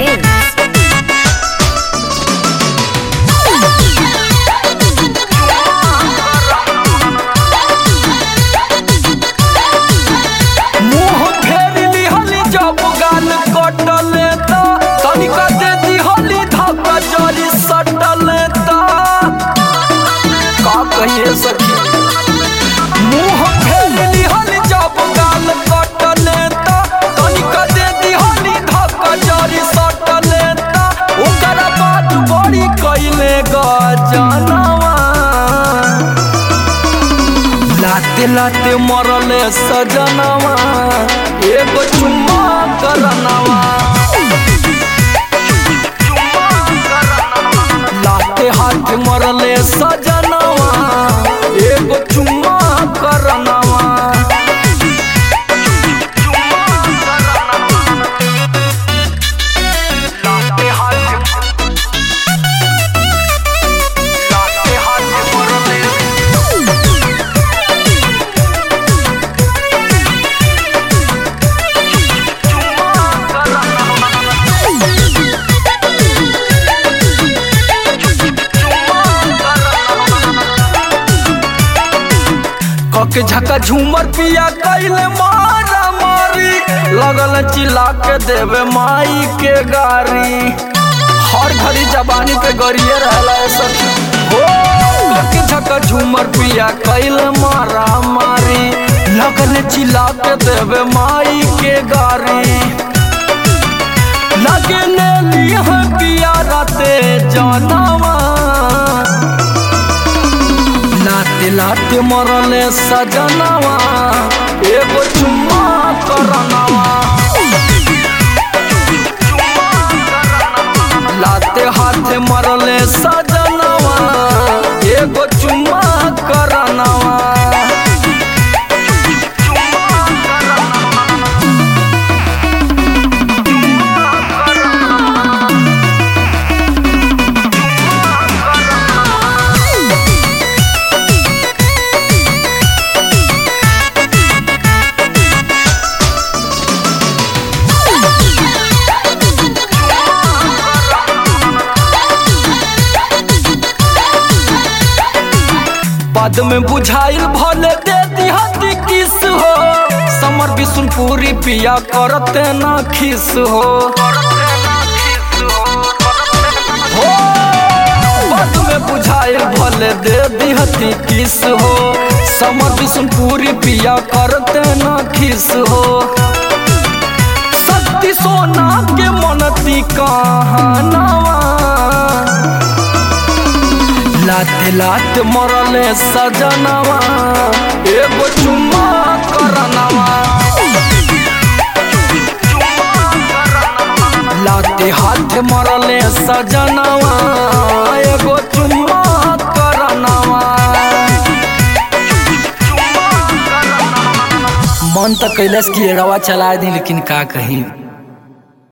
Films. मुंह फेर लिहली जब गाल कटले त तनिका दे दिहली धक्का जरी सटले त का कहिए सखी मुंह फेर लिहली जब गाल कटले त तनिका दे दिहली धक्का जरी सटले त ओकर बाद बड़ी कइले गजनवा लाते लाते मरले सजनवा एगो चुम्मा करनवा लाते हाथ मरले सजनवा एगो चुम्मा करनवा लाते हाथ लाते हाथ मरले कके झका झूमर पिया कैले मारा मारी लगल चिल्ला के देवे माई के गारी हर घड़ी जबानी पे गरिए रहला है सखी हो कके झका झूमर पिया कैले मारा मारी लगल चिल्ला के देवे माई के गारी लगे ले लिया पिया राते जानवा लाते लाते मरले सजनवा एगो चुम्मा करनवा लाते हाथे मरले सजनवा एगो चुम्मा करनवा बाद में बुझाइल भले दे दिहती किस हो समर बिशुनपुरी पिया करते ना खिस हो हो बाद में बुझाइल भले दे दिहती किस हो समर बिशुनपुरी पिया करते ना खिस हो शक्ति सोना के मनती कहानवा लाते लाते मरले सजनवा एगो चुम्मा करनवा लाते हाथ मरले सजनवा एगो चुम्मा करनवा मन तो कैलाश की एड़वा चला दी लेकिन का कहीं